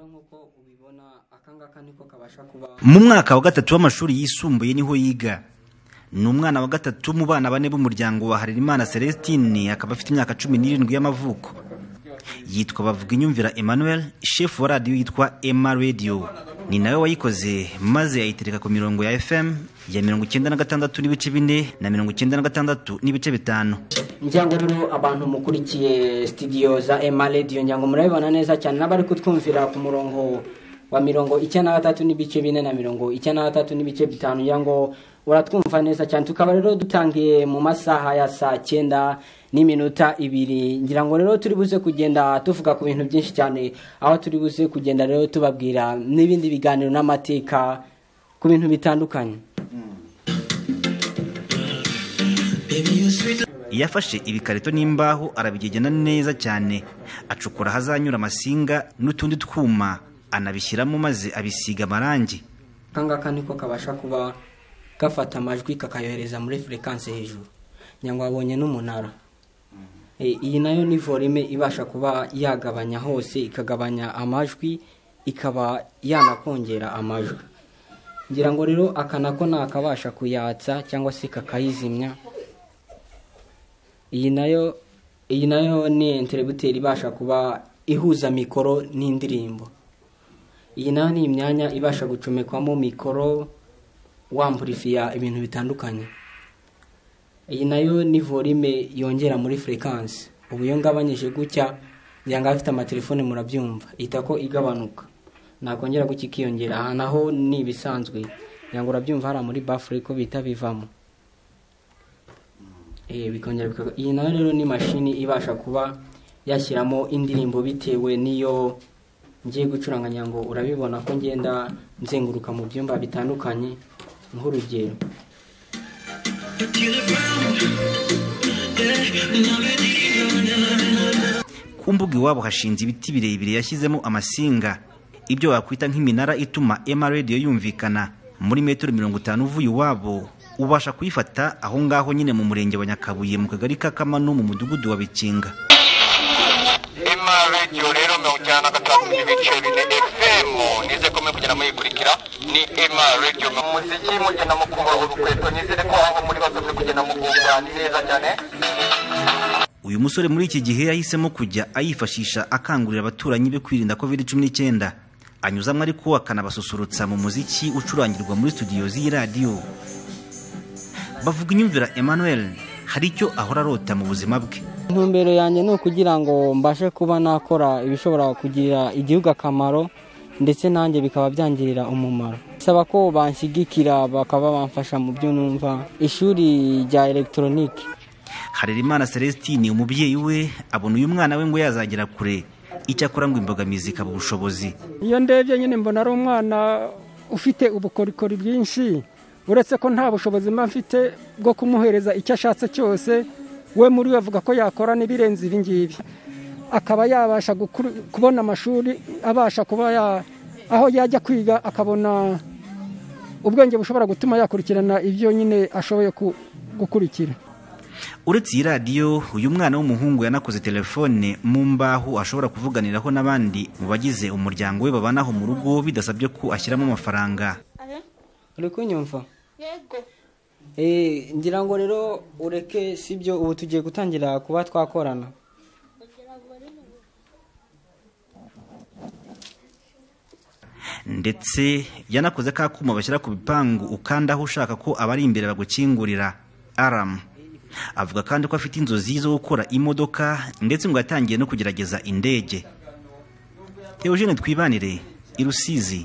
nk'uko ubibona akangaka niko kabasha kuba mu mwaka wa gatatu w'amashuri yisumbuye niho yiga ni umwana wa gatatu mu bana bane b'umuryango wa harerimana celestine akaba afite imyaka cumi n'irindwi y'amavuko yitwa bavuga inyumvira emmanuel shefu wa radiyo yitwa emma radio ni nawe wayikoze maze ayitereka ku mirongo ya fm ya mirongo icyenda na gatandatu n'ibice bine na mirongo icyenda na gatandatu n'ibice bitanu ngira ngo rero abantu mukurikiye sitidiyo za ema radiyo ngira ngo murabibona neza cyane n'abari kutwumvira ku murongo wa mirongo icyenda na gatatu n'ibice bine na mirongo icyenda na gatatu n'ibice bitanu ngira ngo uratwumva neza cyane tukaba rero dutangiye mu masaha ya saa cyenda n'iminota ibiri ngira ngo rero turi buze kugenda tuvuga ku bintu byinshi cyane aho turi buze kugenda rero tubabwira n'ibindi biganiro n'amateka ku bintu bitandukanye yafashe ibikarito n'imbaho arabigegena neza cyane acukura ahazanyura amasinga n'utundi twuma anabishyiramo maze abisiga amarangi akangaka niko kabasha kuba gafata amajwi kakayohereza muri furekansi hejuru ngira ngo wabonye n'umunara Eh, iyi nayo ni volume ibasha kuba yagabanya hose ikagabanya amajwi ikaba yanakongera amajwi ngira ngo rero aka nako nakabasha kuyatsa cyangwa se kakayizimya iyi nayo iyi nayo ni enterebuteri ibasha kuba ihuza mikoro n'indirimbo iyi nayo ni imyanya ibasha gucomekwamo mikoro wampurifiya ibintu bitandukanye iyi nayo ni volume yongera muri furekansi ubu iyo ngabanyije gutya ngira ngo abafite amatelefone murabyumva ihita ko igabanuka nakongera gutya ikiyongera aha naho ni ibisanzwe ngira ngo urabyumva hariya muri bafure ko bita bivamo Eh, bikongera bikag- iyi nayo rero ni mashini ibasha kuba yashyiramo indirimbo bitewe n'iyo ngiye gucuranga ngira ngo urabibona ko ngenda nzenguruka mu byumba bitandukanye nk'urugero ku mbuga iwabo hashinze ibiti birebire yashyizemo amasinga ibyo wakwita nk'iminara ituma ema radiyo yumvikana muri metero mirongo itanu uvuye iwabo ubasha kuyifata aho ngaho nyine mu murenge wa nyakabuye mu kagari ka kamano mu mudugudu wa bikinga ema radiyo rero mirongo icyenda na gatanu n'ibice bine fm nize ko mwe kugenda muyikurikira ni ema radiyo umuziki mugenda mukumva urukweto nizere ko aho muri bose muri kugenda mukumva ni neza cyane uyu musore muri iki gihe yahisemo kujya ayifashisha akangurira abaturanyi be kwirinda covid cumi n'icyenda anyuzamo ariko akanabasusurutsa mu muziki ucurangirwa muri studio z'iyi radiyo bavuga inyumvira emmanuel hari icyo ahora arota mu buzima bwe intumbero yanjye ni ukugira ngo mbashe kuba nakora ibishobora kugirira igihugu akamaro ndetse nanjye bikaba byangirira umumaro saba ko banshyigikira bakaba bamfasha mu byo numva ishuri rya elegitoronike harerimana celestine umubyeyi we abona uyu mwana we ngo yazagera kure icyakora ngo imbogamizi ikaba ubushobozi iyo ndebye nyine mbona ari umwana ufite ubukorikori bwinshi uretse ko nta bushobozi mba mfite bwo kumuhereza icyo ashatse cyose we muri we avuga ko yakora n'ibirenze ibi ngibi akaba yabasha gukuru- kubona amashuri abasha kuba ya aho yajya kwiga akabona ubwenge bushobora gutuma yakurikirana ibyo nyine ashoboye ku- gukurikira uretse iyi radiyo uyu mwana w'umuhungu yanakoze telefone mu mbaho ashobora kuvuganiraho n'abandi mu bagize umuryango we babanaho mu rugo bidasabye ko ashyiramo amafaranga uri kunyumva yego Eh, ngira ngo rero ureke sibyo ubu tugiye gutangira kuba twakorana ndetse yanakoze ka kuma bashyira ku bipangu ukandaho ushaka ko abari imbere bagukingurira aramu avuga kandi ko afite inzozi zo gukora imodoka ndetse ngo yatangiye no kugerageza indege teogene twibanire i rusizi